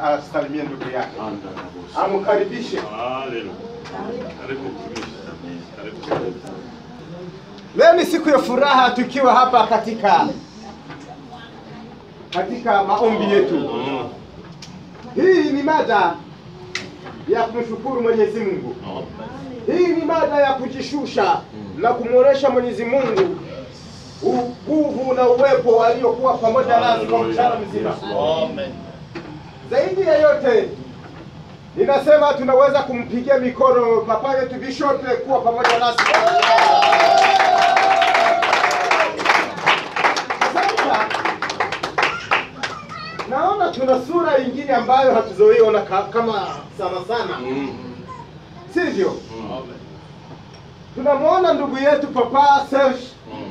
asalimie ndugu yake, amkaribishe. Leo ni siku ya furaha tukiwa hapa katika katika maombi yetu. Hii ni mada ya kumshukuru Mwenyezi Mungu. Hii ni mada ya kujishusha na kumwonesha Mwenyezi Mungu nguvu na uwepo aliokuwa pamoja nasi kwa mchana mzima. Zaidi ya yote, ninasema tunaweza kumpigia mikono papa yetu Bishop kuwa pamoja nasi. Sasa naona tuna sura ingine ambayo hatuzoiona ka- kama sana sana, sivyo? Tunamwona ndugu yetu Papa Serge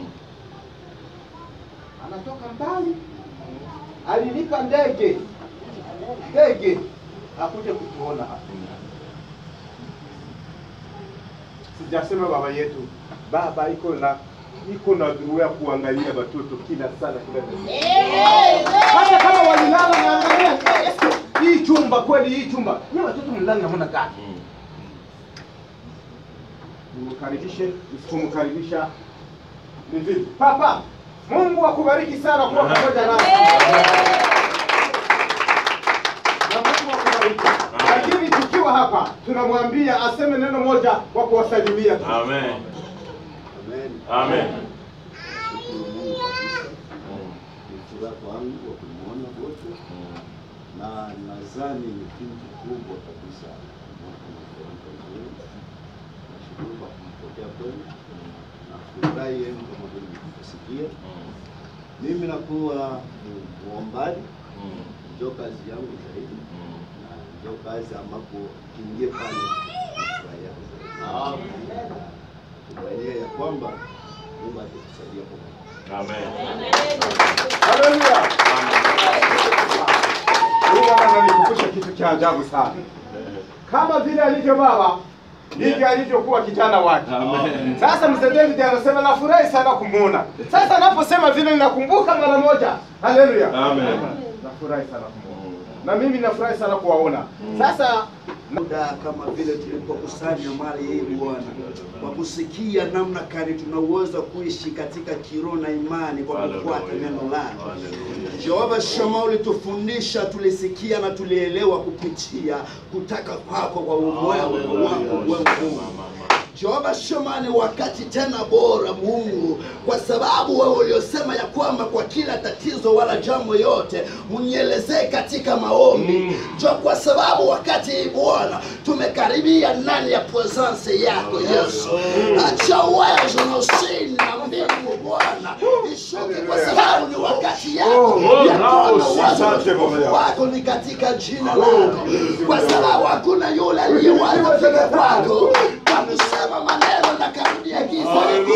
anatoka mbali, alilipa ndege ndege akuje kutuona hapa. Sijasema baba yetu, baba iko na iko na dhuru ya kuangalia watoto kila sana kila dakika. hata kama walilala naangalia hii chumba kweli, hii chumba ni watoto mlala namna gani? Nimkaribishe, usipomkaribisha ni vipi? Papa, Mungu akubariki sana kuwa pamoja nasi. Na Mungu akubariki. Lakini tukiwa hapa tunamwambia aseme neno moja kwa kuwasalimia tu. Amen. Amen. Amen. Nashukuru Mungu kabisa. Ni furaha kwangu wa kumwona wote, na nadhani ni kitu kubwa kabisa mwaka mmoja mzuri. Nashukuru kwa kumpokea kwenu na furahi yenu kama vile mlivyosikia. Mimi nakuwa mu- muombaji, ndio kazi yangu zaidi, na ndio kazi ambapo kiingie pale nafurahia zaidi. Tumainia ya kwamba Mungu atatusaidia pamoja. Amen. Haleluya. Huyu mama ananikumbusha kitu cha ajabu sana. Kama vile alivyo baba ndivyo alivyokuwa kijana wake. Amen. Sasa mzee David anasema nafurahi sana kumuona. Sasa anaposema vile ninakumbuka mara moja. Haleluya. Amen. Nafurahi sana kumuona. Na mimi nafurahi sana kuwaona. Sasa muda kama vile tulipokusanya mali hii Bwana, kwa kusikia namna gani tunaweza kuishi katika kiroho na imani kwa kufuata neno lako. Jehova Shama, ulitufundisha, tulisikia na tulielewa kupitia kutaka kwako kwa uwepo wako wewe Mungu. Jehova Shama, ni wakati tena bora Mungu, kwa sababu wewe uliosema ya kwamba kwa kila tatizo wala jambo yote mnielezee katika maombi jo, kwa sababu wakati hii Bwana tumekaribia ndani ya presence yako Yesu. Acha uwezo na usini na mbingu Bwana ishuke, kwa sababu ni wakati yako ya kuona uwezo na utukufu wako ni katika jina lako, kwa sababu hakuna yule aliyewahi kufika kwako kwa kusema maneno na karudia giza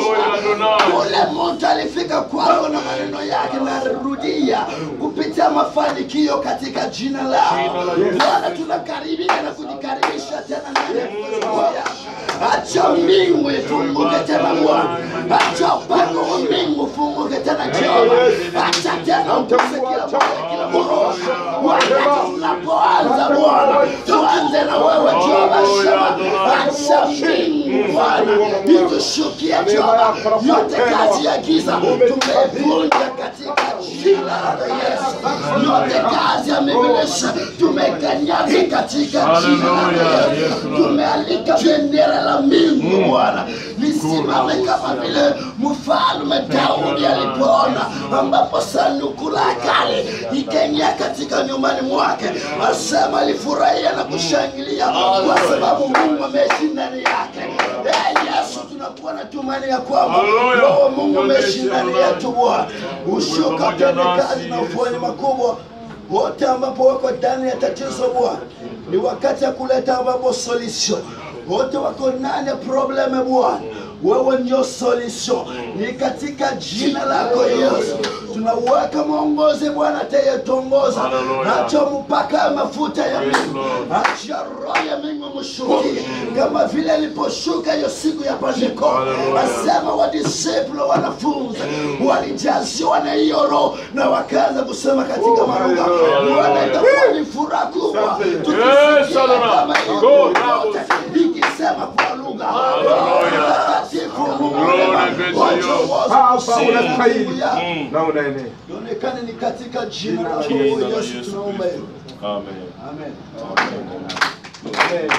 Ule mtu alifika kwako na maneno yake narudia kupitia mafanikio katika jina lako Bwana, tunakaribia na kujikaribisha tena ndani ya uwezo wako. Acha mbingu ifunguke tena Bwana, acha upako wa mbingu ufunguke tena Jehova, acha tena uguse kila moyo, kila moyo. Wakati tunapoanza Bwana, tuanze na wewe Jehova Shema, acha mbingu Bwana itushukie Jehova, yote kazi ya giza tumevunja katika jina la Yesu, yote kazi ya mibilisi tumekanyaga katika jina la Yesu, tumealika bendera la mbingu Bwana lisimame kama vile mfalme Daudi alipoona ambapo sanduku la kale ikaingia katika nyumbani mwake, asema alifurahia na kushangilia kwa sababu Mungu ameishi ndani yake. Eh, Yesu, tunakuwa na tumaini ya kwamba Roho Mungu ameishi ndani yetu Bwana, ushuka utende kazi na ufueni makubwa wote ambapo wako ndani ya tatizo Bwana, ni wakati ya kuleta ambapo solution. Wote wako ndani ya probleme Bwana, wewe ndio solution. Ni katika jina lako Yesu tunauweka mwongozi Bwana atayetongoza, Hallelujah. acha mpaka ya mafuta ya Yes, Mungu, Lord. acha roho ya Mungu mshukie kama vile aliposhuka hiyo siku ya Pentekoste. Hallelujah. Asema wadisipulo wanafunzi walijaziwa na hiyo roho na wakaanza kusema katika Oh, malugha. hallelujah. Bwana, itakuwa ni furaha kubwa Asante. Yes, tukisikia hallelujah. kama hiyo Go, roho bravo. yote ikisema kwa lugha. Hallelujah. Mtakatifu Mungu Glory mwema, be to wacha you. uozo Hapa kusini na unastahili. Mungu yako. Mm. na unaenea. Ionekane ni katika jina la Jina la Mungu Yesu Yesu tunaomba Kristo. hivyo. Amen. Amen. Amen.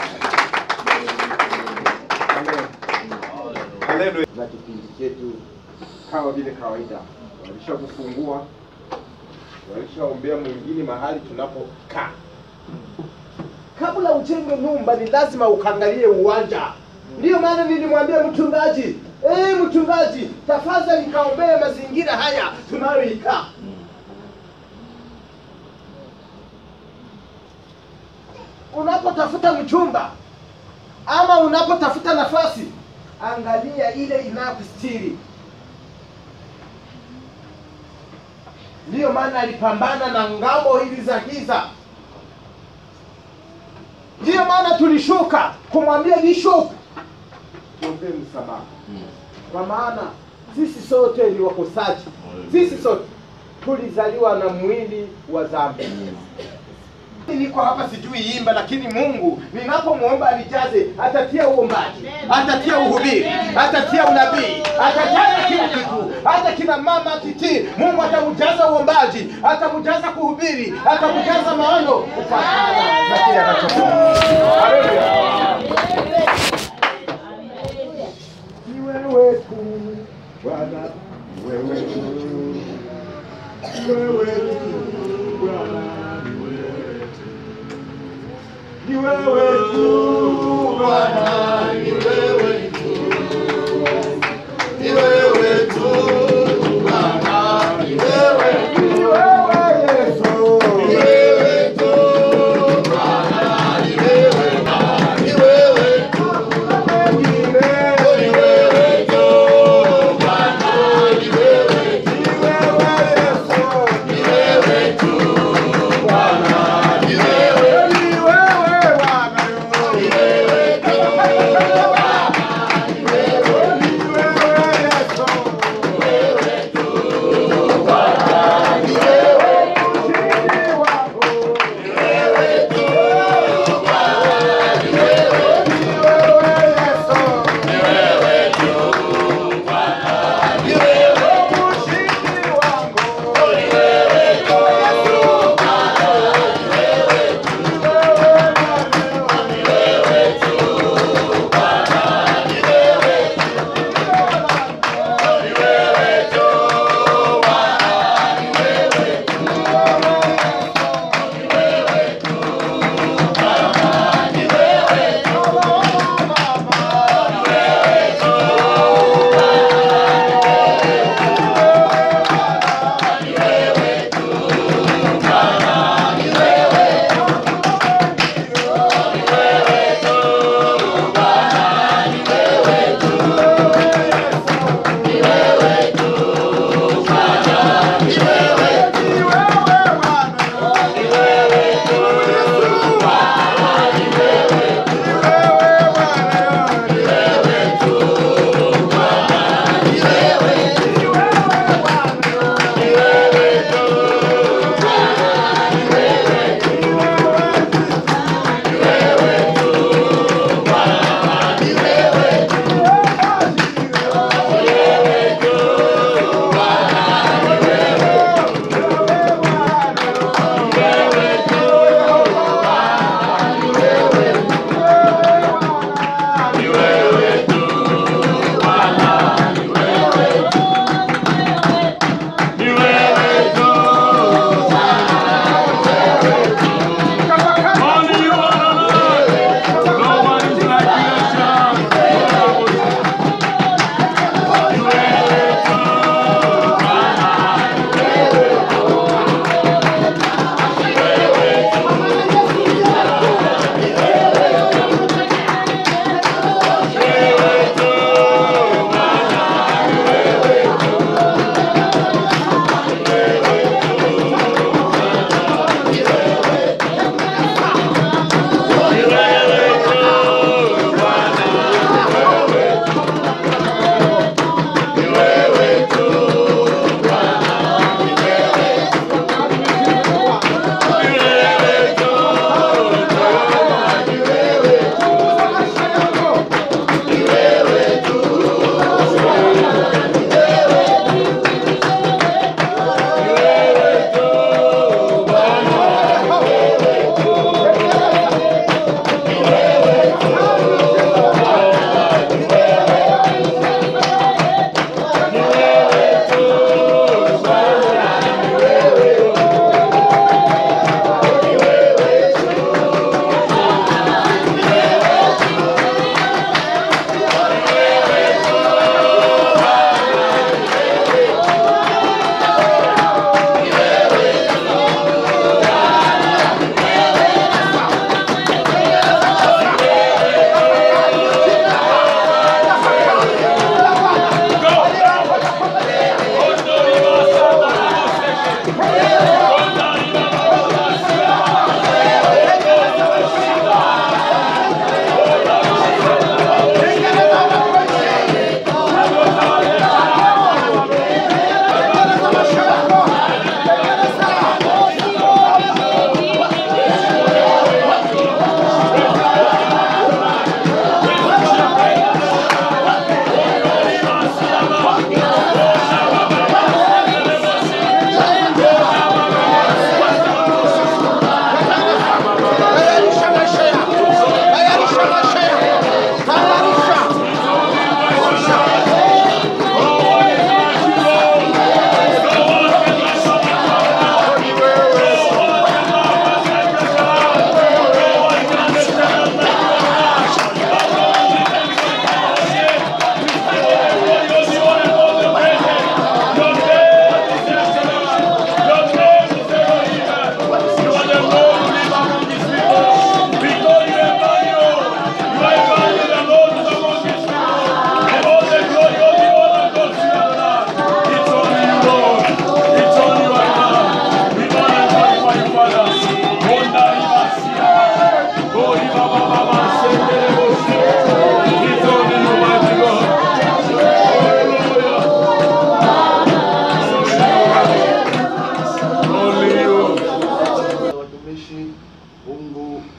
Amen. Haleluya. Na kipindi chetu kama vile kawaida, walishakufungua, walishaombea mwingine mahali tunapokaa. Kabla ujenge nyumba, ni lazima ukangalie uwanja. Ndiyo maana nilimwambia mchungaji, eh, mchungaji, tafadhali kaombee mazingira haya tunayoikaa. unapotafuta mchumba ama unapotafuta nafasi, angalia ile inayokustiri. Ndiyo maana alipambana na ngambo hizi za giza. Ndiyo maana tulishuka kumwambia Bishop, tuombee msamaha, kwa maana sisi sote ni wakosaji, sisi sote tulizaliwa na mwili wa dhambi. Niko hapa sijui imba, lakini Mungu ninapomwomba anijaze, atatia uombaji, atatia uhubiri, atatia unabii, atajaza kila kitu, hata kina mama titi. Mungu atamjaza uombaji, atamjaza kuhubiri, atamjaza maono kufuatana na kile anachofanya. Haleluya! Ni wewe tu Bwana, ni wewe tu, ni wewe tu Bwana, ni wewe tu Bwana, ni wewe tu, ni wewe tu Bwana, ni wewe tu, ni wewe Yesu, ni wewe tu Bwana, ni wewe Bwana, ni wewe tu, mwingine, ni wewe tu Bwana, ni wewe tu, ni wewe Yesu, ni wewe tu Bwana, ni wewe, ni wewe Bwana, ni wewe tu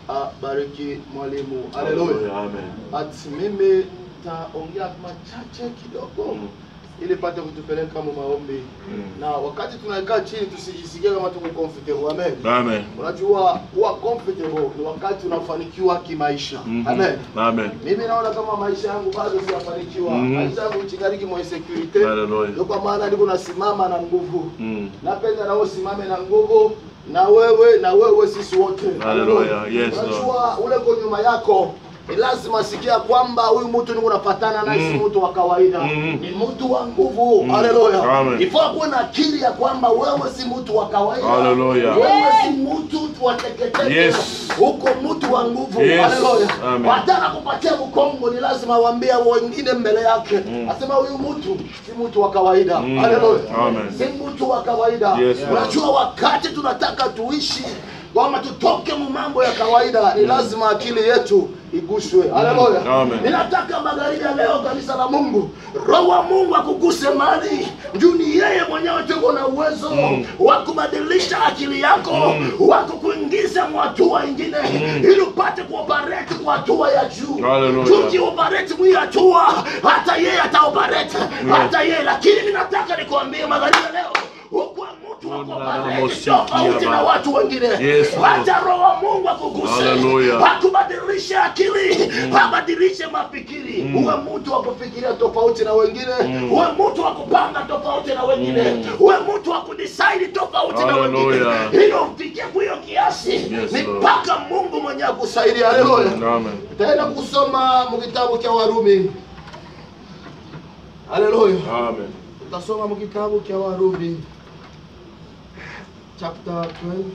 abariki mwalimu. Haleluya. Amen. Ati mimi taongea machache kidogo Mm. ili pate kutupeleka mu maombi Mm. na wakati tunakaa chini tusijisikie kama tuko comfortable. Amen. Amen. Unajua kuwa comfortable ni wakati unafanikiwa kimaisha. Mhm. Amen. Amen. Mimi naona kama maisha yangu bado sijafanikiwa. Mhm. Maisha yangu chikariki mwa insecurity. Hallelujah. Ndio kwa maana niko nasimama na nguvu. Mm. Napenda na wewe usimame na nguvu na wewe na wewe sisi wote. Hallelujah. Yes, Lord. Unajua ule kwa nyuma yako ni lazima sikia kwamba huyu mtu niko napatana naye si Mm. mtu wa kawaida. Mm. Ni mtu wa nguvu. Mm. Haleluya. Amen. Ifaa kuwa na akili ya kwamba wewe si mtu wa kawaida. Hallelujah. Wewe si mtu wa teketeke. Yes. Uko mtu wa nguvu. Yes. Haleluya. Amen. Wataka kupatia mkongo ni lazima waambie wengine mbele yake. Mm. Asema huyu mtu si mtu wa kawaida. Mm. Haleluya. Amen. Si mtu wa kawaida. Yes, Lord. Unajua wakati tunataka tuishi kwamba tutoke mu mambo ya kawaida ni lazima akili yetu iguswe. Haleluya. Amen. Ninataka magharibi ya leo kanisa la Mungu, Roho wa Mungu akuguse mali. Juu ni yeye mwenyewe tuko na uwezo Mm. wa kubadilisha akili yako, Mm. wa kukuingiza mu hatua ingine ili upate kuoperate kwa hatua ya juu. Hallelujah. Juu ukioperate mu hii hatua, hata yeye ataoperate, hata yeye. Lakini mimi nataka nikwambie magharibi ya leo huko mtu wa kuoperate tofauti na watu wengine. Yes, Lord. Hata Roho wa Mungu akuguse, Hallelujah. akubadilishe akili, abadilishe mafikiri. Mm. Uwe mtu wa kufikiria tofauti na wengine, Mm. uwe mtu wa kupanga tofauti na wengine, Mm. uwe mtu wa kudecide tofauti na wengine, Hallelujah. ili ufikie kwa hiyo kiasi, Yes, ni Lord. mpaka Mungu mwenyewe akusaidia. Haleluya. Amen. Tutaenda kusoma mu kitabu cha Warumi. Haleluya. Amen. Tutasoma mu kitabu cha Warumi chapter 12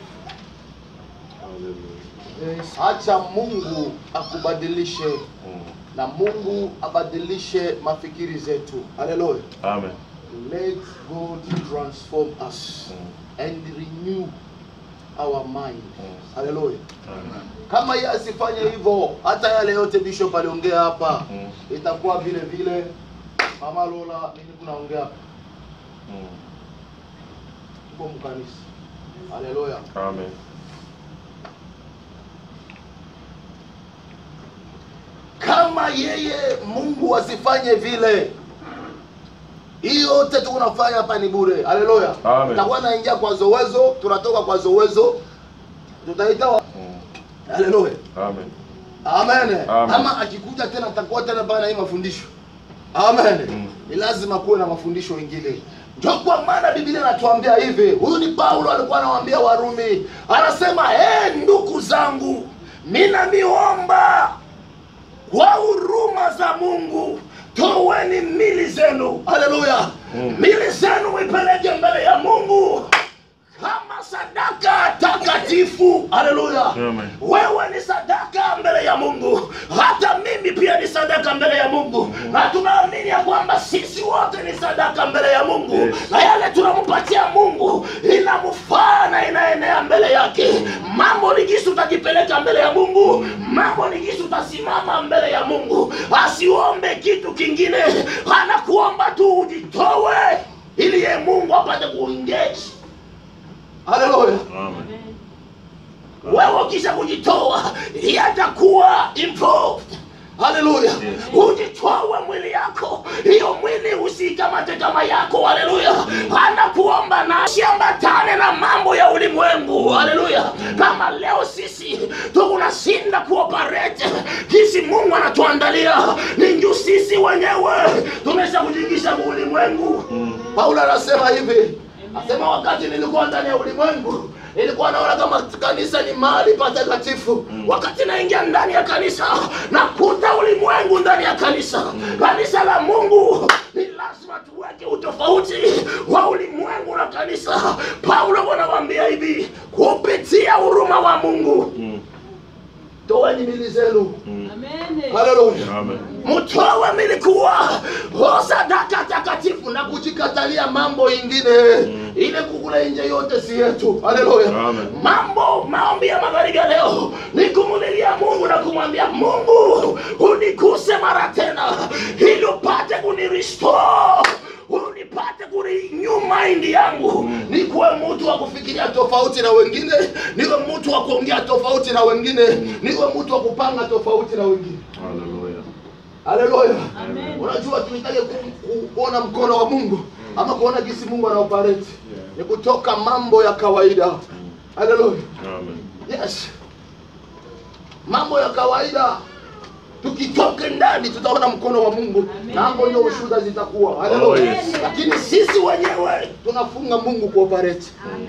Yes. Acha Mungu akubadilishe Mm. na Mungu abadilishe mafikiri zetu. Haleluya. Amen. Let God transform us Mm. and renew our mind. Mm. Haleluya. Amen. Kama yeye asifanye hivyo, hata yale yote bishop aliongea hapa Mm. itakuwa vile vile. Mama Lola, mimi kunaongea hapa, Mm. tuko mkanisa. Haleluya. Amen. Kama yeye Mungu asifanye vile, hii yote tunafanya hapa ni bure. Haleluya. Amen. Tutakuwa naingia kwa zowezo, tunatoka kwa zowezo, tutaita wa... Mm. Haleluya. Amen. Amen. Amen. Ama akikuja tena atakuwa tena bana hii mafundisho. Amen. Mm. Ni lazima kuwe na mafundisho mengine. Ndio kwa maana Biblia inatuambia hivi. Huyu ni Paulo alikuwa anawaambia Warumi. Anasema, "Eh, ndugu zangu, mina miomba kwa huruma za Mungu toweni mili zenu." Haleluya. Mm. Mili zenu ipeleke mbele ya Mungu kama sadaka takatifu. Haleluya. Amen. Wewe ni sadaka mbele ya Mungu, hata mimi pia ni sadaka mbele ya Mungu, na tunaamini ya kwamba sisi wote ni sadaka mbele ya Mungu, Yes. na yale tunampatia Mungu inamfaa na inaenea mbele yake. Mambo ni jinsi utajipeleka mbele ya Mungu, mambo ni jinsi utasimama mbele ya Mungu. Asiombe kitu kingine, anakuomba tu ujitowe, ili ye Mungu apate kuengage. Haleluya Amen. wewe ukisha kujitoa yatakuwa improved haleluya ujitoe mwili yako hiyo mwili usikamate kama yako haleluya anakuomba na siambatane na mambo ya ulimwengu haleluya kama leo sisi tukunashinda kuoperate jinsi mungu anatuandalia ni juu sisi wenyewe tumesha kujingisha mu ulimwengu paulo anasema hivi asema wakati nilikuwa ndani ya ulimwengu nilikuwa naona kama kanisa ni mahali patakatifu wakati naingia ndani ya kanisa nakuta ulimwengu ndani ya kanisa kanisa la mungu ni lazima tuweke utofauti wa ulimwengu na kanisa paulo anawambia hivi kupitia huruma wa mungu Mm. toweni mili zenu Amen. haleluya Amen. mtowe milikuwa o sadaka takatifu na kujikatalia mambo ingine Mm. ile kukula nje yote si yetu haleluya Amen. mambo maombi ya magharibi ya leo ni kumulilia mungu na kumwambia mungu unikuse mara tena ili upate kunirestore unipate kurenew mind yangu nikuwe mtu wa kufikiria tofauti na wengine niwe mtu wa kuongea tofauti na wengine niwe mtu wa kupanga tofauti na wengine Hallelujah. haleluya unajua tunahitaji ku- ku- kuona mkono wa mungu ama kuona jinsi mungu anaoperate ni kutoka mambo ya kawaida haleluya Amen. yes mambo ya kawaida tukitoke ndani tutaona mkono wa mungu na hapo ndio ushuhuda zitakuwa haleluya Oh, yes. lakini sisi wenyewe tunafunga mungu kuoperate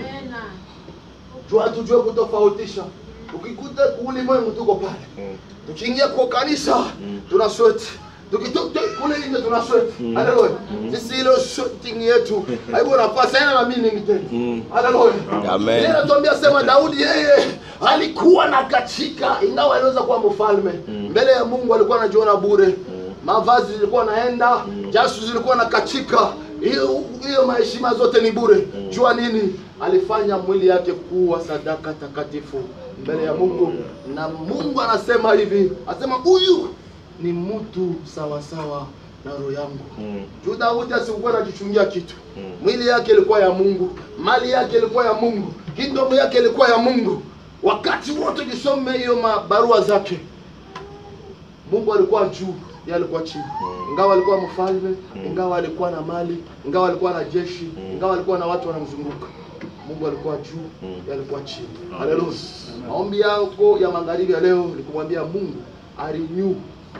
jua tujue kutofautisha ukikuta ulimwengu tuko pale Mm. tukiingia kwa kanisa tuna sweti tukitoka kule nje tuna sweti haleluya sisi ile sweating yetu haiko nafasi haina na meaning tena Mm. haleluya Amen. Ile inatuambia sema Daudi yeye alikuwa na katika ingawa aliweza kuwa mfalme mbele ya Mungu alikuwa anajiona bure mavazi zilikuwa naenda jasu zilikuwa na kachika hiyo hiyo maheshima zote ni bure jua nini alifanya mwili yake kuwa sadaka takatifu mbele ya Mungu na Mungu anasema hivi anasema huyu ni mtu sawa sawa na roho yangu Mm. juu Daudi asikuwa anajichungia kitu Mm. mwili yake ilikuwa ya Mungu, mali yake ilikuwa ya Mungu, kingdom yake ilikuwa ya Mungu. Wakati wote ukisome hiyo mabarua zake, Mungu alikuwa juu, yeye alikuwa chini. Ingawa alikuwa mfalme, ingawa alikuwa na mali, ingawa alikuwa na jeshi, ingawa alikuwa na watu wanamzunguka, Mungu alikuwa juu, yeye alikuwa chini. Haleluya! Maombi yako ya magharibi ya leo ni kumwambia Mungu arenew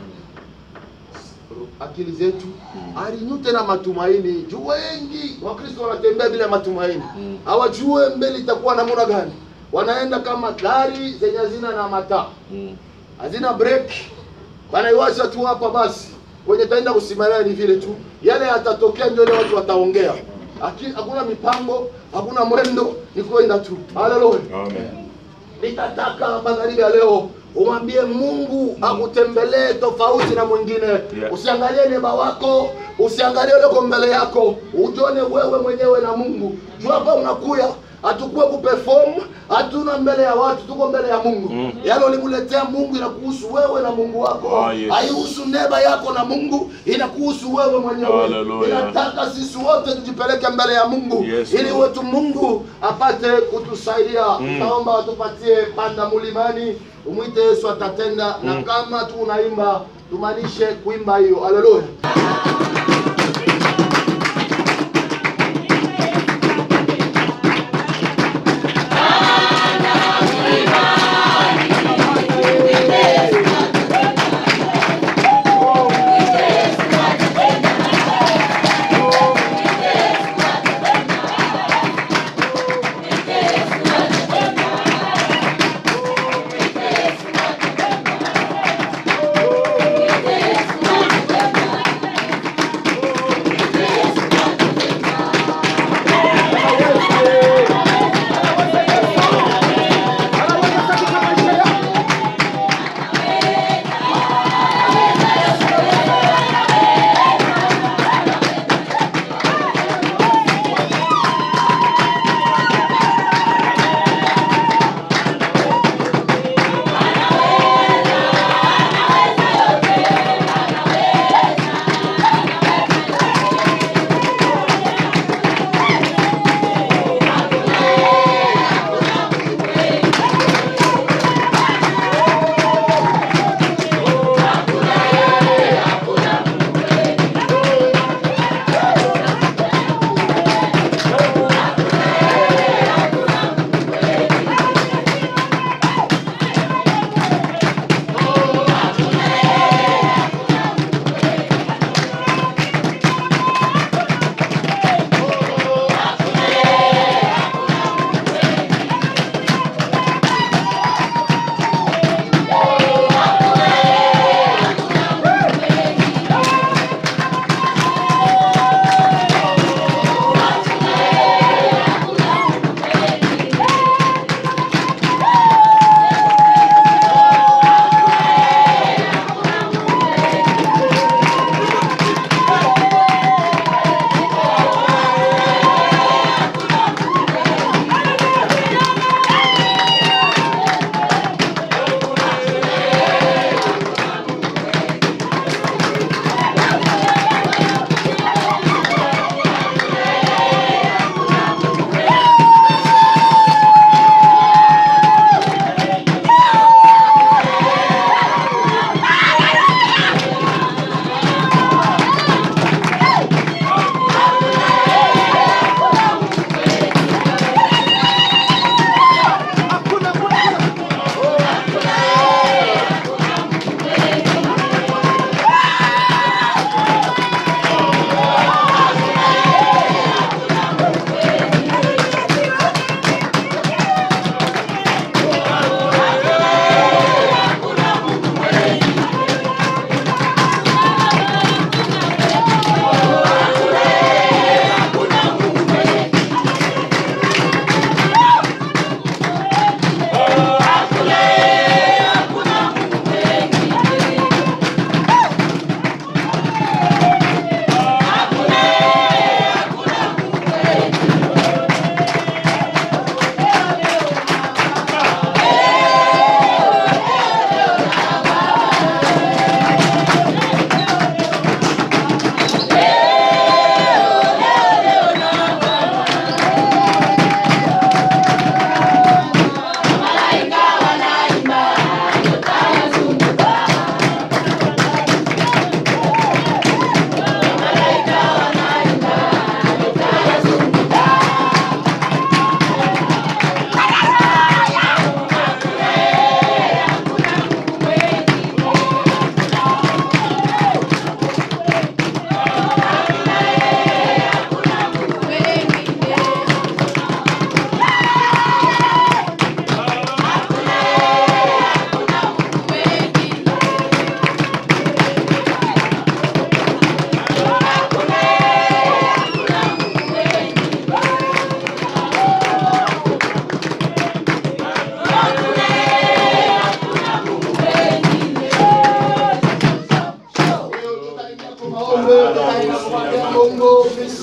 akili zetu arinyu tena matumaini juu wengi wakristo wanatembea bila matumaini hawajue mbele itakuwa namna gani wanaenda kama gari zenye hazina na mataa Mm. hazina break wanaiwacha tu hapa basi kwenye taenda kusimamia ni vile tu yale yatatokea ndio ile watu wataongea Aki- hakuna mipango hakuna mwendo ni kwenda tu haleluya Amen. nitataka magharibi ya leo umwambie mungu akutembelee tofauti na mwingine Yeah. usiangalie neba wako usiangalie ulioko mbele yako ujone wewe mwenyewe na mungu juu hapa unakuya hatukuwe kuperform hatuna mbele ya watu tuko mbele ya mungu Mm. yale ulimletea mungu inakuhusu wewe na mungu wako Ah, yes. haihusu neba yako na mungu inakuhusu wewe mwenyewe Hallelujah. inataka sisi wote tujipeleke mbele ya mungu Yes, ili Lord. wetu mungu apate kutusaidia Mm. naomba watupatie panda mulimani umwite yesu atatenda na kama tu unaimba tumaanishe kuimba hiyo haleluya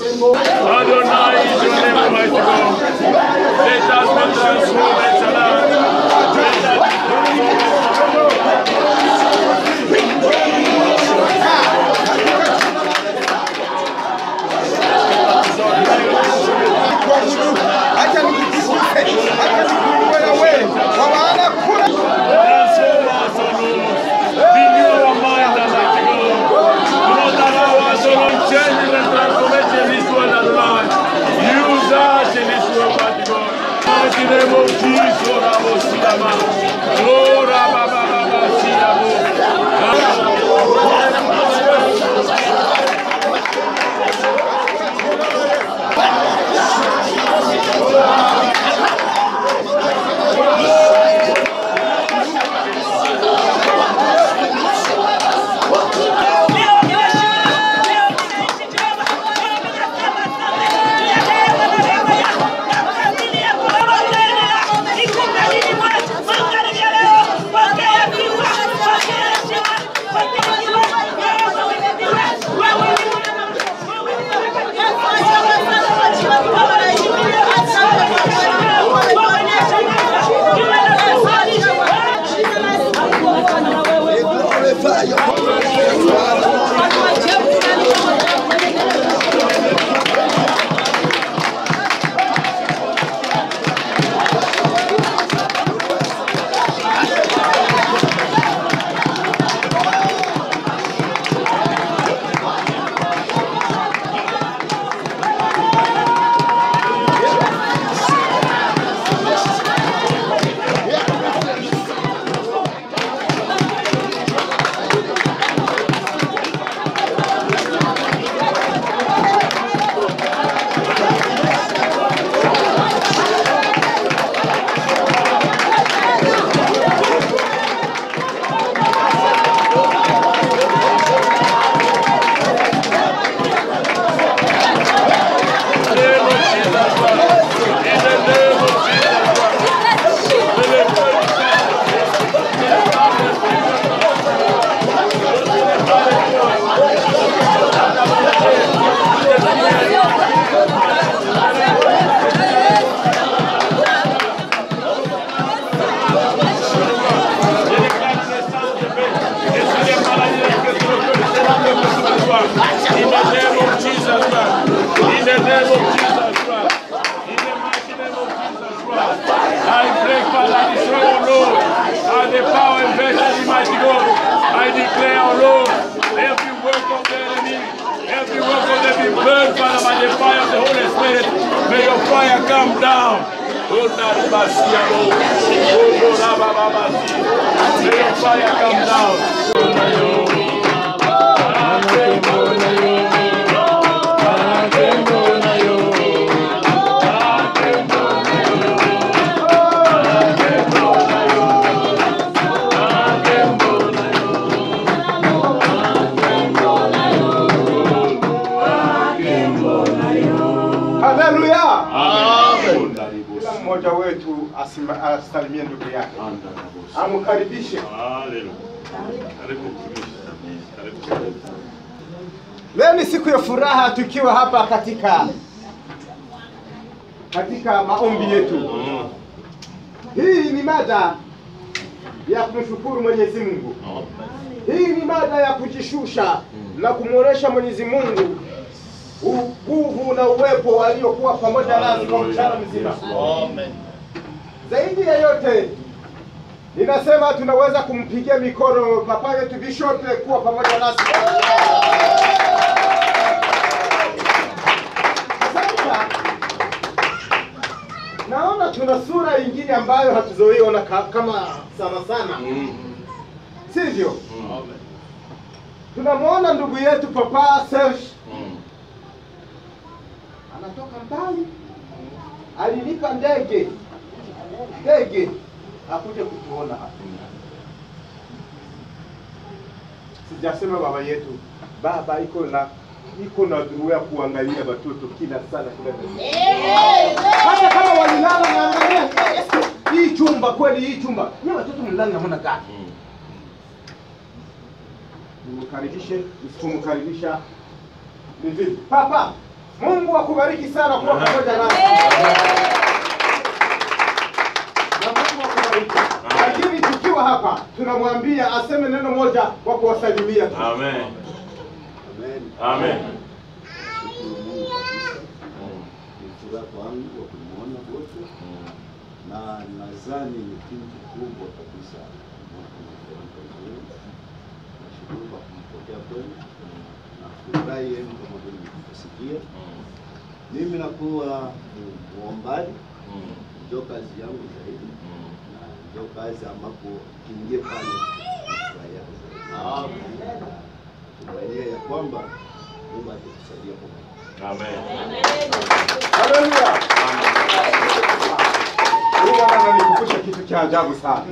Adonai is your name, Almighty God. Let us be transformed and alive. Let us Acha nikutukuze, acha nikuinue na wewe, kwa maana kuna transform us, O Lord. Renew our mind, Almighty God. Do not allow us, O Lord, change and transformation in this world, Adonai. Use us in this world, Almighty God. In the name of Jesus, Lord, I will see them out. Lord, I will see them out. Glorify your In the name of Jesus Christ. In the name of Jesus Christ. In the mighty name of Jesus Christ. I break, Father, destroy, O Lord. And the power invested in mighty God. I declare, O Lord, every work of the enemy, every work of the enemy burned, Father, by the fire of the Holy Spirit. May your fire come down. Oh, Naribasia, Lord. Oh, Lord, Abababasi. May your fire come down. haleluya. Kila mmoja wetu asima- asalimie ndugu yake, amkaribishe. Hallelujah. Karibu mtumishi. Karibu. Leo ni siku ya furaha tukiwa hapa katika katika maombi yetu. Hii ni mada ya kumshukuru Mwenyezi Mungu. Hii ni mada ya kujishusha na kumwonesha Mwenyezi Mungu u- nguvu na uwepo aliokuwa pamoja nasi kwa mchana mzima. Zaidi ya yote, ninasema tunaweza kumpigia mikono papa yetu Bishop kuwa pamoja nasi. Sasa naona tuna sura ingine ambayo hatuzoiona ka, kama sana sana, sivyo? Tunamwona ndugu yetu Papa Serge anatoka mbali, alilipa ndege ndege akuje kutuona hapa. Sijasema baba yetu, baba iko na iko na dhurua ya kuangalia watoto kila sana kila dakika. hata kama walilala naangalia hii chumba kweli, hii chumba ni watoto mlala namna gani? Nimkaribishe, nisipomkaribisha ni vipi? Papa, Mungu akubariki sana kuwa pamoja nasi. Na Mungu akubariki. Lakini tukiwa hapa tunamwambia aseme neno moja kwa kuwasalimia tu. Amen. Amen. Amen. Shukuru Mungu kabisa. Ni furaha kwangu kwa kumwona wote na nadhani ni kitu kubwa kabisa mwaka umefanyika vizuri. Nashukuru kwa kumpokea kwenu na furahi yenu kama vile mlivyosikia. Mimi nakuwa mwombaji, ndio kazi yangu zaidi na ndio kazi ambapo kiingie pale nafurahia zaidi. Tumaini ya kwamba Mungu atatusaidia pamoja. Amen. Haleluya. Huyu bwana ananikumbusha kitu cha ajabu sana.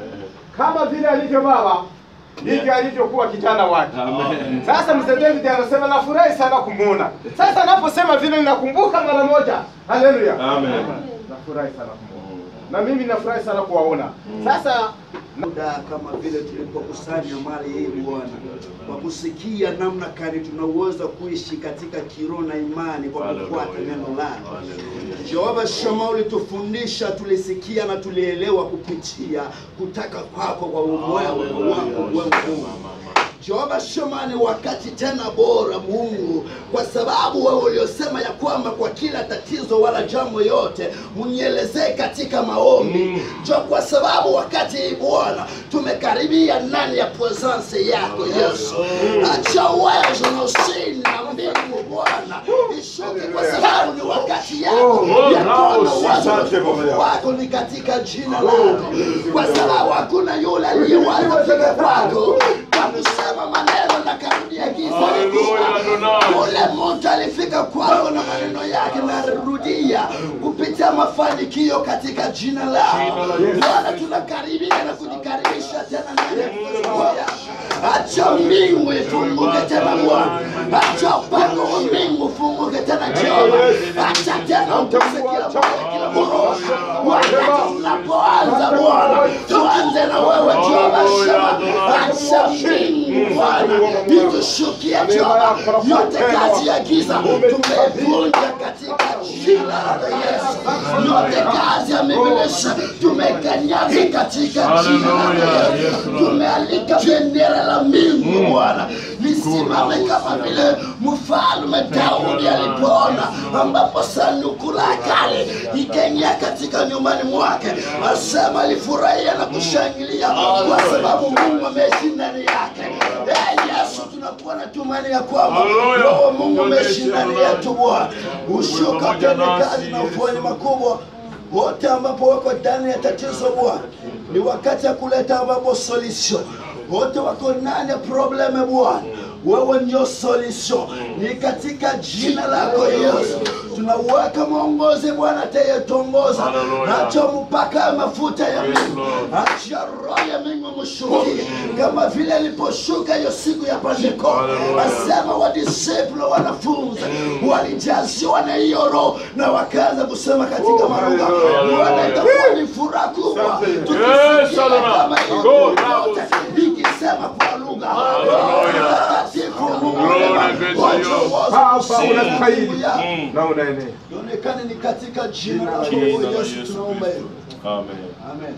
Kama vile alivyo baba ndivyo alivyokuwa kijana wake. Amen. Sasa mzee David anasema nafurahi sana kumuona. Sasa anaposema vile ninakumbuka mara moja. Haleluya. Amen. Nafurahi sana kumuona. Na mimi nafurahi sana kuwaona. Sasa muda kama vile tulipokusanya mali hii Bwana, kwa kusikia namna gani tunaweza kuishi katika kiroho na imani kwa kufuata neno lako. Jehova Shama, ulitufundisha, tulisikia na tulielewa kupitia kutaka kwako kwa umwewe wangu wewe Mungu. Jehova Shema, ni wakati tena bora Mungu, kwa sababu wewe uliosema ya kwamba kwa kila tatizo wala jambo yote mnielezee katika maombi jo, kwa sababu wakati hii Bwana tumekaribia ndani ya presence yako Yesu. Acha uwezo na usini na mbingu Bwana ishuke, kwa sababu ni wakati yako ya kuona wazo na utukufu wako ni katika jina lako, kwa sababu hakuna yule aliyewaza kufika kwako kwa kusema maneno na karudia giza Haleluya, Adonai. Ule mtu alifika kwako na maneno yake narudia kupitia mafanikio katika jina lao. Bwana, tunakaribia na kujikaribisha tena ndani ya presence yako. Acha mbingu ifunguke tena Bwana, acha upako wa mbingu ufunguke tena Jehova, acha tena ukuse kila moja, kila moroho. Wakati tunapoanza Bwana, tuanze na wewe Jehova Shema, acha mbingu Bwana itushukie Jehova, yote kazi ya giza tumeivunja katika jina la Yesu, yote kazi ya mibilisa tumekanyaga katika jina la Hallelujah. Yes, Yesu, Lord. tumealika bendera la mbingu Bwana lisimame kama vile mfalme Daudi alipoona ambapo sanduku la kale ikaingia katika nyumbani mwake, asema alifurahia na kushangilia kwa sababu Mungu ameishi ndani yake. Eh, Yesu, tunakuwa na tumaini ya kwamba Hallelujah. Roho wa Mungu ameishi ndani yetu Bwana, ushuka Pamoja utende nasi, kazi na Yesu. ufuani makubwa wote ambapo wako ndani ya tatizo Bwana, ni wakati ya kuleta ambapo solution. Wote wako ndani ya probleme Bwana, wewe ndio solution. Ni katika jina lako Yesu tunauweka mwongozi Bwana atayetongoza, Hallelujah. acha mpaka ya mafuta ya Yes, Mungu, Lord. acha roho ya Mungu mshukie kama vile iliposhuka hiyo siku ya Pentekoste. Hallelujah. Asema wadisipulo wanafunzi walijaziwa na hiyo roho na wakaanza kusema katika Oh, malugha. hallelujah. Bwana, itakuwa ni furaha kubwa Asante. Yes, tukisikia Adonai. kama hiyo Go, yote Rabbos. ikisema kwa lugha. Hallelujah. Mtakatifu Mungu Glory mwema, be to wacha you. uozo Baba kusini unastahili juu yako. Mm. na unaenea. Ionekane ni katika jina la Jina la Yesu Yesu tunaomba hivyo. Amen. Amen.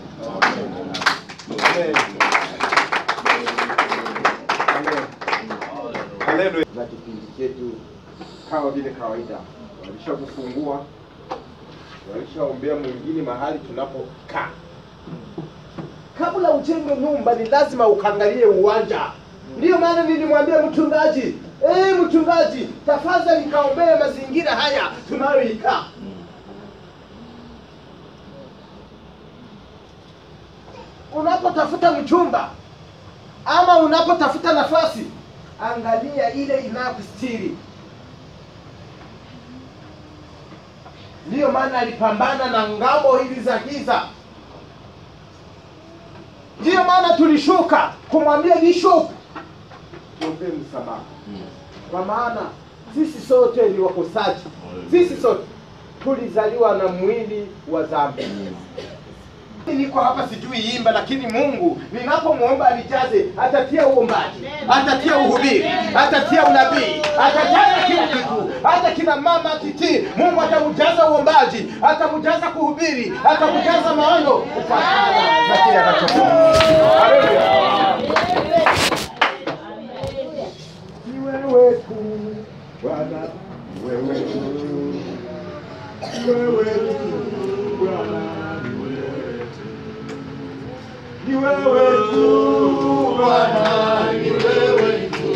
Amen. Amen. Haleluya. Na kipindi chetu kama vile kawaida, walishakufungua, walishaombea mwingine mahali tunapokaa. Kabla ujenge nyumba, ni lazima ukangalie uwanja. Ndiyo maana nilimwambia mchungaji, eh, mchungaji, tafadhali kaombee mazingira haya tunayoikaa. unapotafuta mchumba ama unapotafuta nafasi, angalia ile inayokustiri. Ndiyo maana alipambana na ngambo hizi za giza. Ndiyo maana tulishuka kumwambia Bishop, tuombee msamaha, kwa maana sisi sote ni wakosaji. Sisi sote tulizaliwa na mwili wa dhambi niko hapa sijui imba, lakini Mungu ninapomwomba anijaze, atatia uombaji, atatia uhubiri, atatia unabii, atajaza kila kitu. Hata kina mama akitii, Mungu atamjaza uombaji, atamjaza kuhubiri, atamjaza maono kufuatana na kile anachofanya. Haleluya! Ni wewe tu Bwana, ni wewe tu, ni wewe tu Bwana, ni wewe ni wewe tu Bwana, ni wewe tu,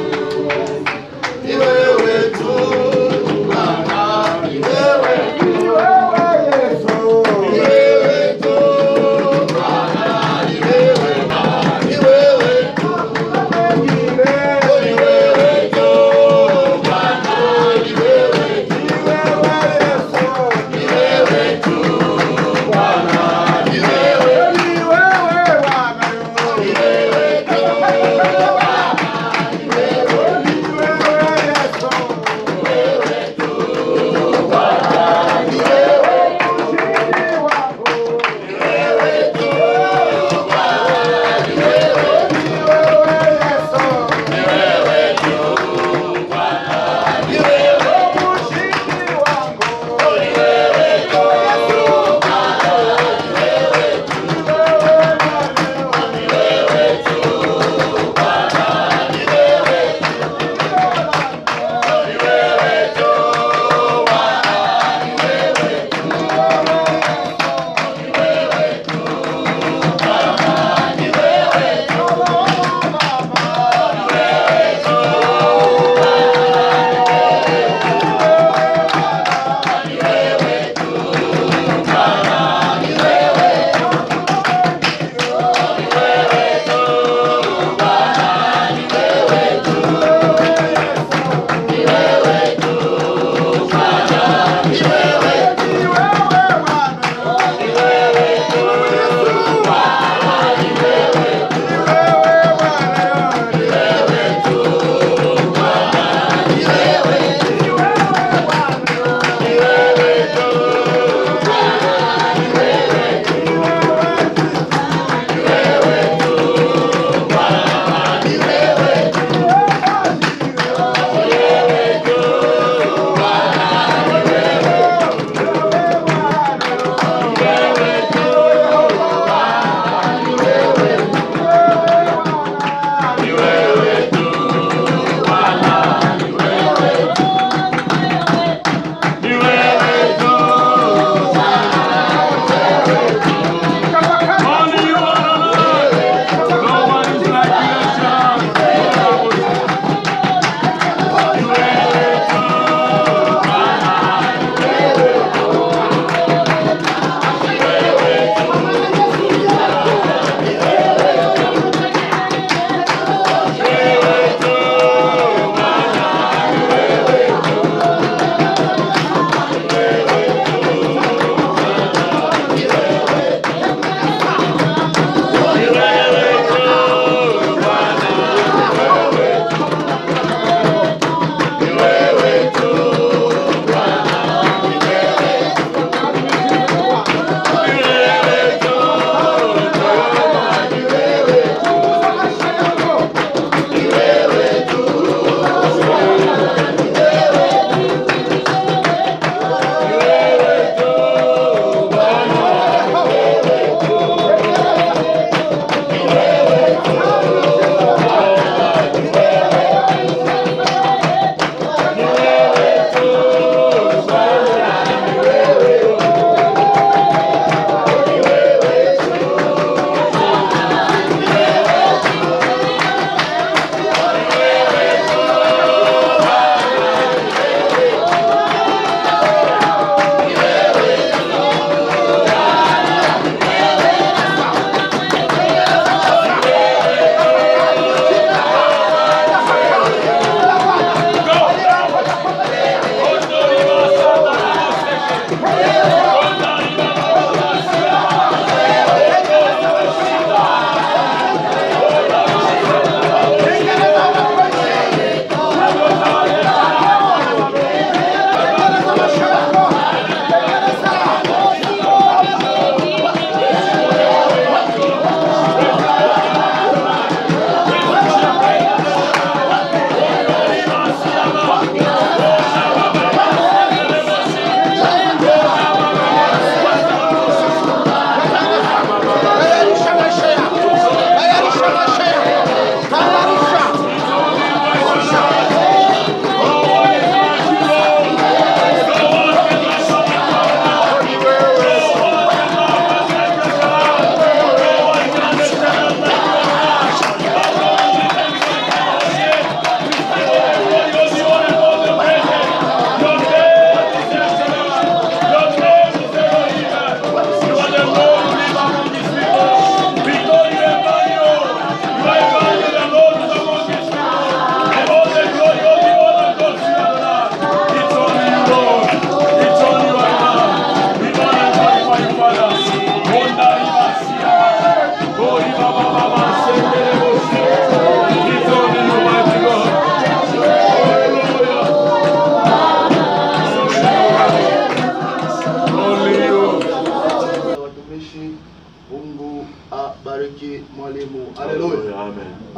ni wewe tu Bwana, ni wewe tu, ni wewe Yesu, ni wewe tu Bwana, ni wewe, ni wewe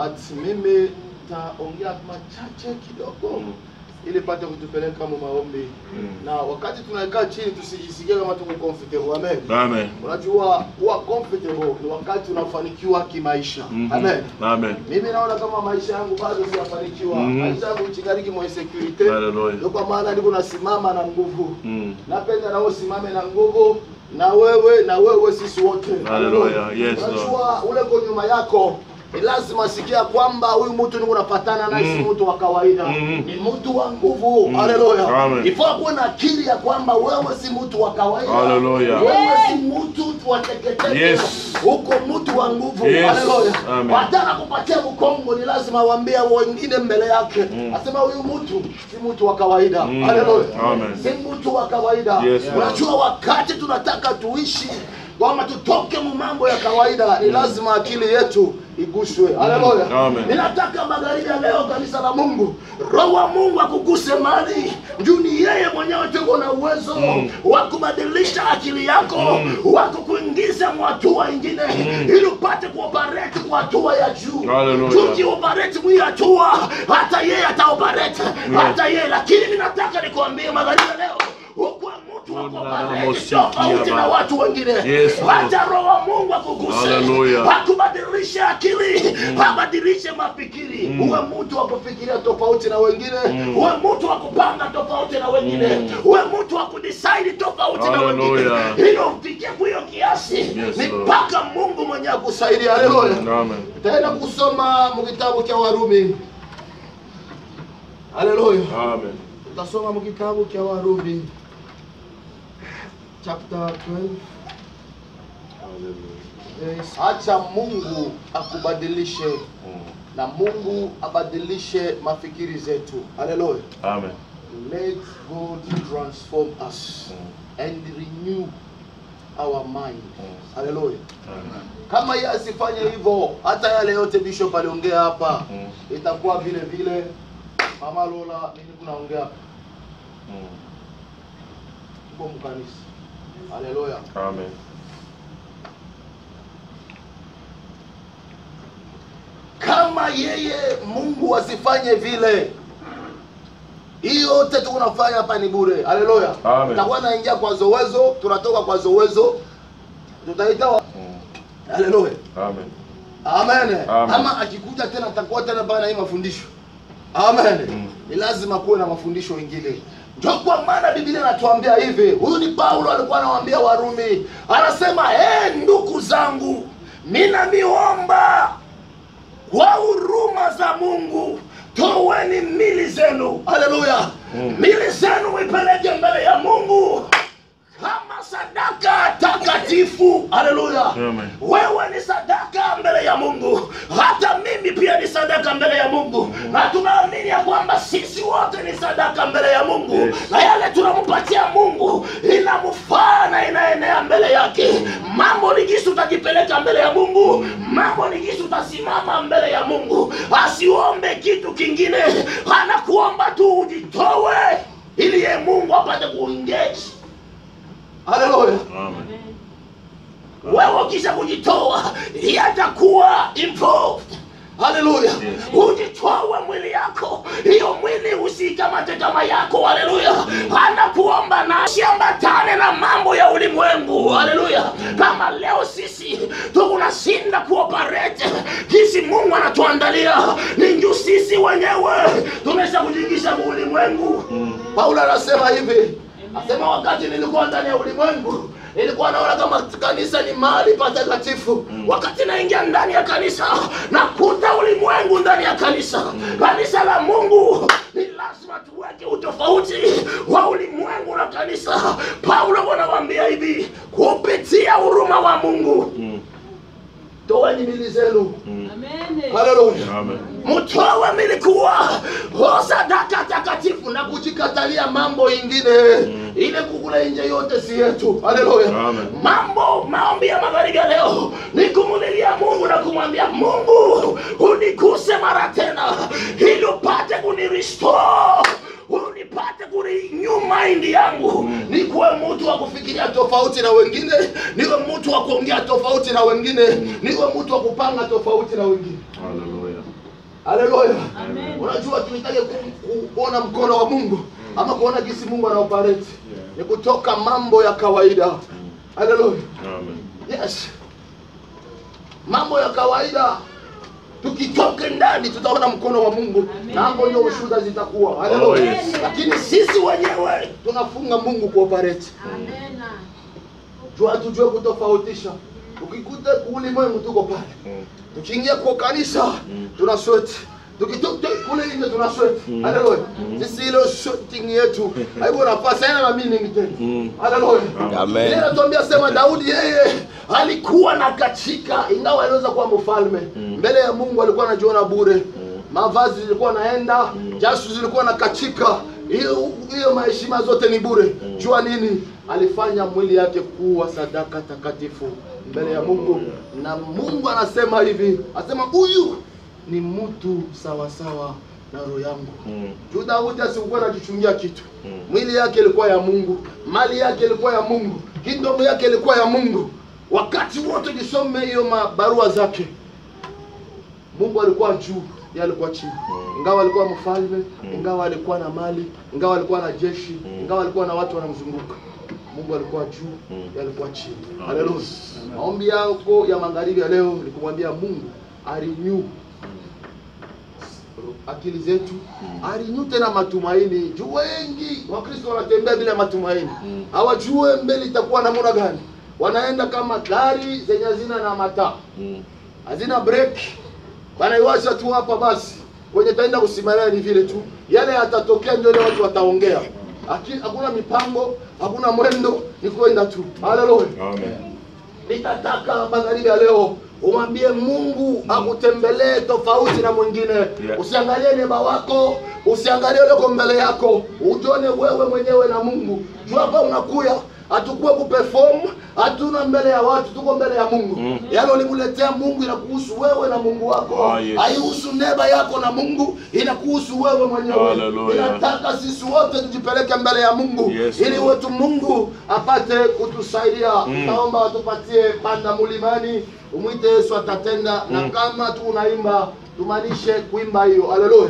but mimi taongea machache kidogo Mm. ili pate kutupeleka mu maombi Mm. na wakati tunakaa chini tusijisikie kama tuko comfortable amen Amen. unajua kuwa comfortable ni wakati unafanikiwa kimaisha Mhm. amen Amen. mimi naona kama maisha yangu bado siyafanikiwa Mhm. maisha yangu chigariki mwa insecurity Hallelujah. ndio kwa maana niko nasimama na nguvu Mm. napenda nao usimame na nguvu na wewe na wewe sisi wote Hallelujah. Yes, Lord. unajua ule ko nyuma yako ni lazima sikia kwamba huyu mtu niko napatana naye si Mm. mtu wa kawaida Mhm. ni mtu wa nguvu Mm. haleluya Amen. ifaa kuwa na akili ya kwamba wewe si mtu wa kawaida Hallelujah. wewe si mtu wa teketeke Yes. uko mtu wa nguvu Yes. haleluya Amen. hata anakupatia mkongo ni lazima waambie wengine mbele yake Mm. asema huyu mtu si mtu wa kawaida Mm. haleluya Amen. si mtu wa kawaida Yes, Lord. unajua wakati tunataka tuishi kwamba tutoke mu mambo ya kawaida ni lazima akili yetu iguswe haleluya Amen. ninataka magharibi ya leo kanisa la mungu roho wa mungu akuguse mali juu ni yeye mwenyewe tuko na uwezo Mm. wa kubadilisha akili yako Mm. wa kukuingiza mu hatua ingine ili upate kuoperate kwa hatua ya juu Hallelujah. tukioperate mwi hatua hata yeye ataoperate hata yeye lakini ninataka nikuambie magharibi ya leo ukuwe mtu wa kuoperate Unamosikia tofauti na Baba. watu wengine Yes, Lord. hata roho wa mungu akuguse Hallelujah. akubadilishe akili abadilishe mafikiri Mm. uwe mtu wa kufikiria tofauti na wengine Mm. uwe mtu wa kupanga tofauti na wengine Mm. uwe mtu wa kudecide tofauti na wengine Hallelujah. ili ufikie kuhiyo kiasi Yes, ni Lord. mpaka mungu mwenye akusaidia haleluya Amen. taenda kusoma mu kitabu cha warumi haleluya Amen. utasoma mu kitabu cha warumi chapter 12 Yes. acha mungu akubadilishe Mm. na mungu abadilishe mafikiri zetu haleluya Amen. let god transform us and renew our mind haleluya Amen. kama yeye asifanye hivyo hata yale yote bishop aliongea hapa Mm. itakuwa vile vile mama lola mimi kunaongea hapa Mm. tuko mkanisa haleluya Amen. kama yeye mungu asifanye vile hii yote tunafanya hapa ni bure haleluya Amen. tutakuwa naingia kwa zowezo tunatoka kwa zowezo tutaita wa- Mm. haleluya Amen. amen Amen. ama akikuja tena atakuwa tena bana na hii mafundisho amen Mm. ni lazima kuwe na mafundisho mengine ndio kwa maana biblia inatuambia hivi huyu ni paulo alikuwa anawaambia warumi anasema hey, ndugu zangu mina miomba kwa huruma za mungu toweni mili zenu haleluya Mm. mili zenu mwipeleke mbele ya mungu kama sadaka takatifu haleluya Amen. wewe ni sadaka mbele ya mungu hata mimi pia ni sadaka mbele ya mungu na tunaamini ya kwamba sisi wote ni sadaka mbele ya mungu Yes. na yale tunampatia mungu inamfaa na inaenea mbele yake mambo ni jinsi utajipeleka mbele ya mungu mambo ni jinsi utasimama mbele ya mungu asiombe kitu kingine anakuomba tu ujitowe ili ye mungu apate kuengage haleluya Amen. wewe ukisha kujitoa yatakuwa involved haleluya Yes. ujitowe mwili yako hiyo mwili usikamate kama yako haleluya anakuomba na usiambatane na mambo ya ulimwengu haleluya kama leo sisi tukunashinda kuoperate jinsi mungu anatuandalia ni juu sisi wenyewe tumesha kujingisha mu ulimwengu paulo anasema hivi asema wakati nilikuwa ndani ya ulimwengu nilikuwa naona kama kanisa ni mahali patakatifu wakati naingia ndani ya kanisa nakuta ulimwengu ndani ya kanisa kanisa la mungu ni lazima tuweke utofauti wa ulimwengu na kanisa paulo wanawambia hivi kupitia huruma wa mungu Mm. toweni mili zenu Mm. haleluya Amen. mtowe milikuwa o sadaka takatifu na kujikatalia mambo ingine Mm. ile kukula nje yote si yetu haleluya Amen. mambo maombi ya magharibi ya leo ni kumulilia mungu na kumwambia mungu unikuse mara tena ili upate kunirestore unipate kurenew mind yangu nikuwe mtu wa kufikiria tofauti na wengine niwe mtu wa kuongea tofauti na wengine niwe mtu wa kupanga tofauti na wengine Hallelujah. haleluya unajua tunahitaji ku- kuona mkono wa mungu ama kuona jinsi mungu anaopareti ni kutoka mambo ya kawaida haleluya Amen. yes mambo ya kawaida tukitoke ndani tutaona mkono wa mungu na hapo ndio ushuhuda zitakuwa haleluya Oh, yes. lakini sisi wenyewe tunafunga mungu kuoperate jua hatujue kutofautisha ukikuta ulimwengu tuko pale Mm. tukiingia kwa kanisa tuna sweat tukitoka kule nje tuna sweat haleluya sisi ile sweating yetu haiko nafasi haina na meaning tena Mm. haleluya Amen. Ile inatuambia sema Daudi yeye alikuwa na katika ingawa aliweza kuwa mfalme mbele ya Mungu alikuwa anajiona bure mavazi zilikuwa naenda jasu zilikuwa na katika hiyo hiyo maheshima zote ni bure jua nini alifanya mwili yake kuwa sadaka takatifu mbele ya Mungu na Mungu anasema hivi anasema huyu ni mtu sawasawa na roho yangu Mm. juu Daudi asikuwa anajichungia kitu mwili yake ilikuwa ya Mungu mali yake ilikuwa ya Mungu kingdom yake ilikuwa ya Mungu wakati wote jisome hiyo mabarua zake Mungu alikuwa juu yeye alikuwa chini ingawa alikuwa mfalme ingawa alikuwa na mali ingawa alikuwa na jeshi ingawa alikuwa na watu wanamzunguka Mungu alikuwa juu yeye alikuwa chini haleluya maombi yako ya magharibi ya leo ni kumwambia Mungu arenew akili zetu arinyu tena matumaini juu wengi wakristo wanatembea bila matumaini hawajue mbele itakuwa namna gani wanaenda kama gari zenye hazina na mataa Mm. hazina break wanaiwasha tu hapa basi kwenye taenda kusimamia ni vile tu yale yatatokea ndio ile watu wataongea Aki- hakuna mipango hakuna mwendo ni kwenda tu haleluya Amen. nitataka magharibi ya leo umwambie mungu akutembelee tofauti na mwingine Yeah. usiangalie neba wako usiangalie ulioko mbele yako ujone wewe mwenyewe na mungu juu hapa unakuya hatukuwe kuperform hatuna mbele ya watu tuko mbele ya mungu Mm. yale ulimuletea mungu inakuhusu wewe na mungu wako Ah, yes. haihusu neba yako na mungu inakuhusu wewe mwenyewe Hallelujah. inataka sisi wote tujipeleke mbele ya mungu Yes, ili Lord. wetu mungu apate kutusaidia Mm. naomba watupatie panda mlimani umwite yesu atatenda na Mm. kama tu unaimba tumanishe kuimba hiyo haleluya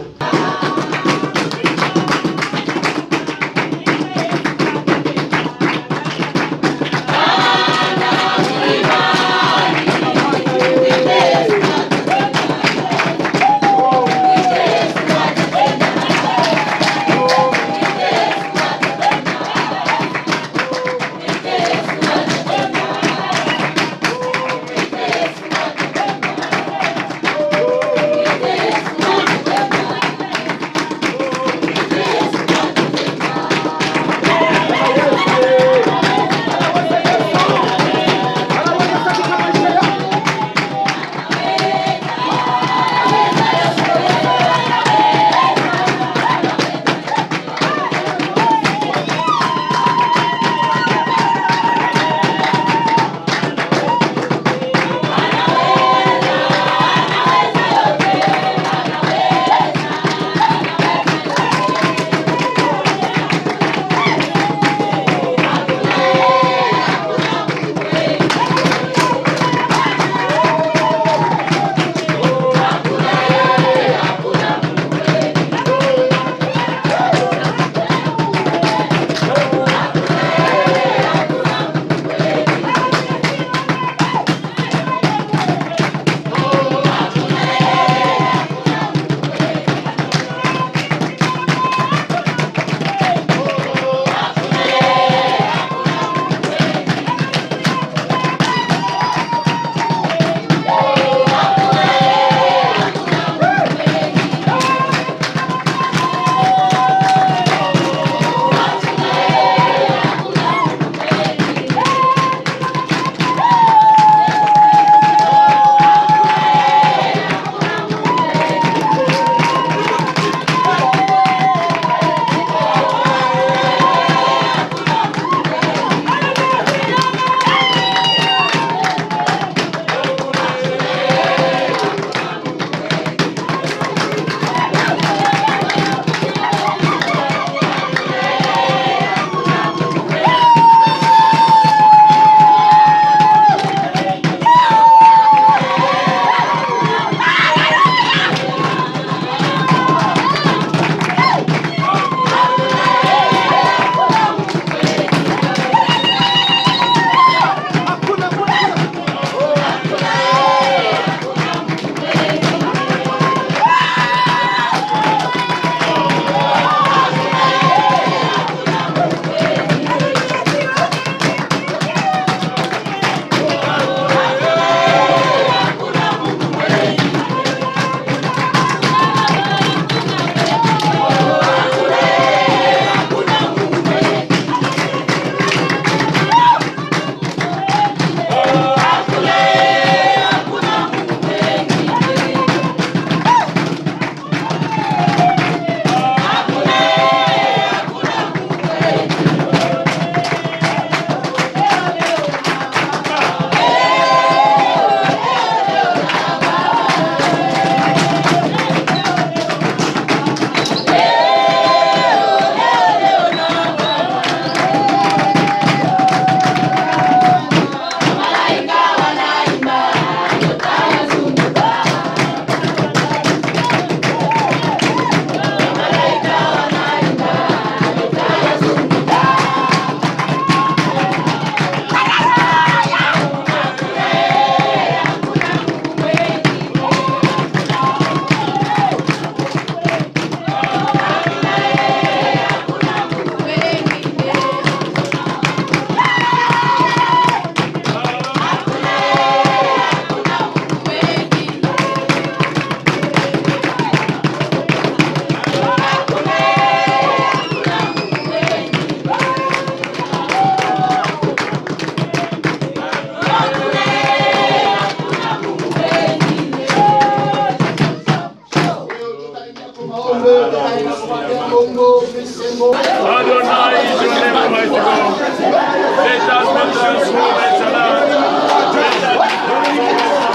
Adonai is your name, Almighty God. Let us be transformed and alive. Let us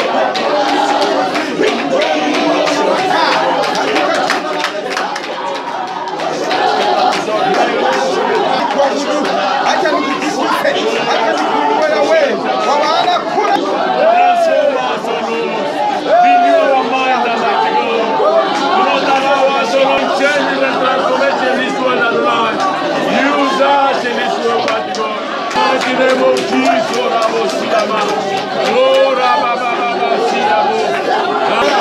Acha nikuguse, acha nikuinue na wewe, kwa maana kuna transform us, O Lord. Renew our mind, Almighty God. Do not allow us, O Lord, change and transformation in this world and life. Use us in this world, Almighty God. Mighty name of Jesus, O Rabo Siyama. O Rabababa Siyamo.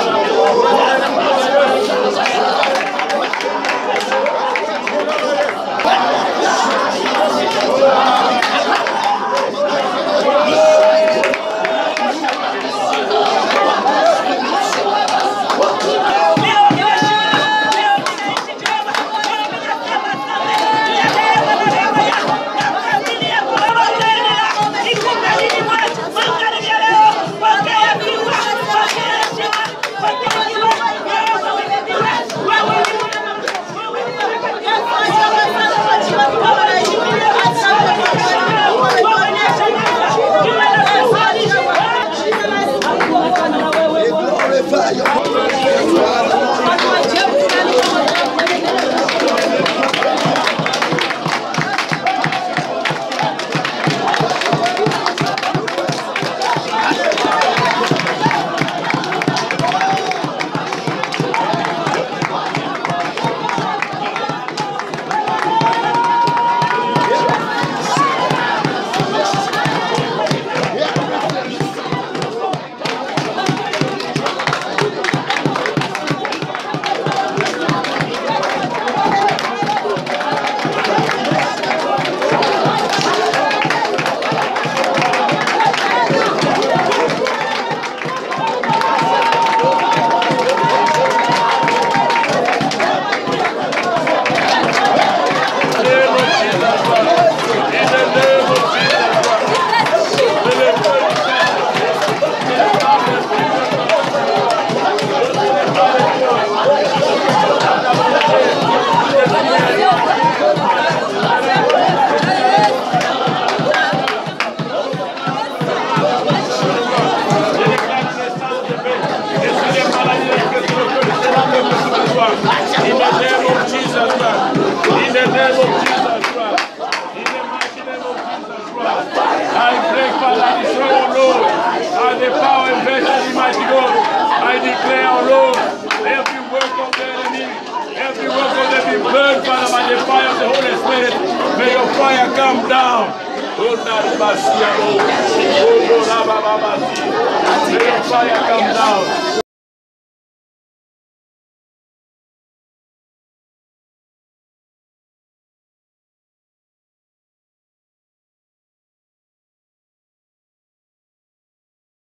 In the name of Jesus Christ. In the name of Jesus Christ. In the mighty name of Jesus Christ. I pray, Father, destroy, O Lord, and the power and virtue of mighty God. I declare, O Lord, every work of the enemy, every work of the enemy burned, Father, by the fire of the Holy Spirit. May your fire come down. Oh, Naribasia, Lord. Oh, Lord, Abba, Abba, Abba. May your fire come down.